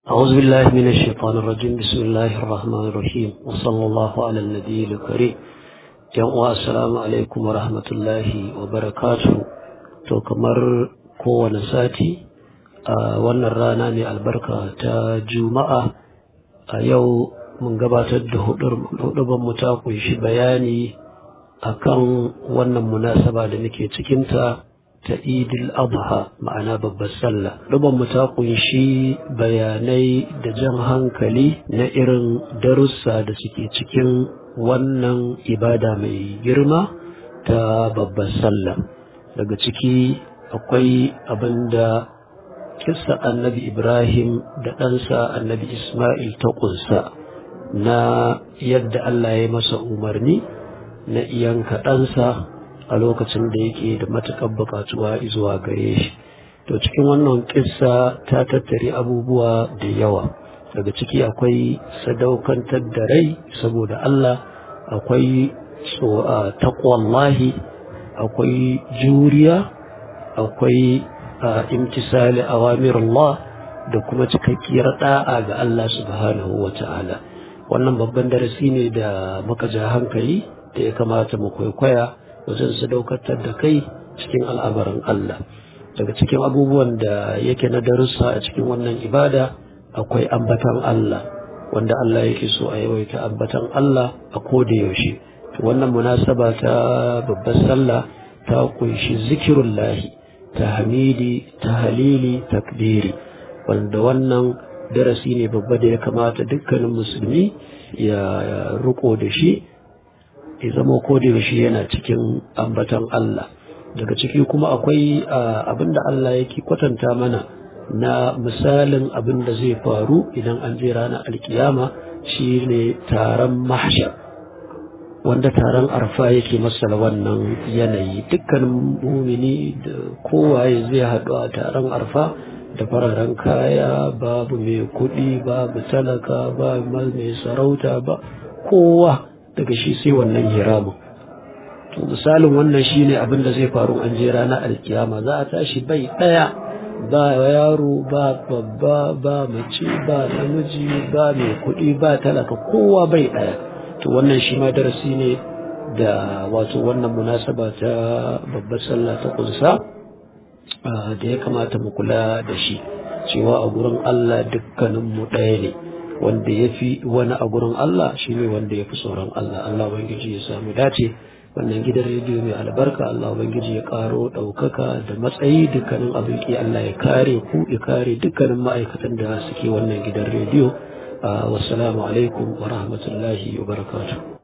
أعوذ بالله من الشيطان الرجيم بسم الله الرحمن الرحيم وصلى الله على النبي الكريم yan assalamu alaikum wa rahmatullahi wa barakatu to kamar kowane sati a wannan rana mai albarka ta juma'a a yau mun gabatar da hudubar mu ta kunshi bayani akan wannan munasaba da muke cikinta ta idil adha ma'ana babbar sallah hudubar mu ta kunshi bayanai da jan hankali na irin darussa da suke cikin wannan ibada mai girma ta babbar sallah daga ciki akwai abin da kissa annabi ibrahim da ɗansa annabi ismail ta ƙunsa na yadda allah ya masa umarni na iyanka ɗansa a lokacin da yake da matuƙar buƙatuwa zuwa gare shi to cikin wannan kissa ta tattare abubuwa da yawa daga ciki akwai sadaukantar da rai saboda Allah akwai takwallahi akwai juriya akwai imtisali awamirullah da kuma cikakkiyar da'a ga Allah subhanahu wa ta'ala wannan babban darasi ne da muka ja hankali da ya kamata mu kwaikwaya wajen sadaukantar da kai cikin al'amarin Allah daga cikin abubuwan da yake na darussa a cikin wannan ibada akwai ambatan Allah wanda Allah yake so a yawaita ambatan Allah a koda yaushe wannan munasaba ta babbar sallah ta kunshi zikirullahi ta hamidi ta halili takbiri wanda wannan darasi ne babba da ya kamata dukkanin musulmi ya riko da shi ya zama koda yaushe yana cikin ambatan Allah daga ciki kuma akwai abinda Allah yake kwatanta mana na misalin abin da zai faru idan an je ranar alkiyama shi ne taron mahshar wanda taron arfa yake masala wannan yanayi dukkanin mumini da kowaye zai haɗu a taron arfa da fararen kaya babu mai kuɗi babu talaka ba mai sarauta ba kowa daga shi sai wannan hiramun to misalin wannan shine abin da zai faru an je ranar alkiyama za a tashi bai ɗaya ba yaro ba babba ba mace ba namiji ba mai kuɗi ba talaka kowa bai ɗaya to wannan shi ma darasi ne da wato wannan munasaba ta babbar sallah ta kunsa da ya kamata mu kula da shi cewa a gurin Allah dukkanin mu ɗaya ne wanda ya fi wani a gurin Allah shine wanda ya fi tsoron Allah Allah ubangiji ya samu dace wannan gidan rediyo mai albarka Allah Ubangiji ya karo ɗaukaka da matsayi dukkanin abin ki Allah ya kare ku ya kare dukkanin ma'aikatan da suke wannan gidan rediyo wassalamu alaikum wa rahmatullahi wa barakatuh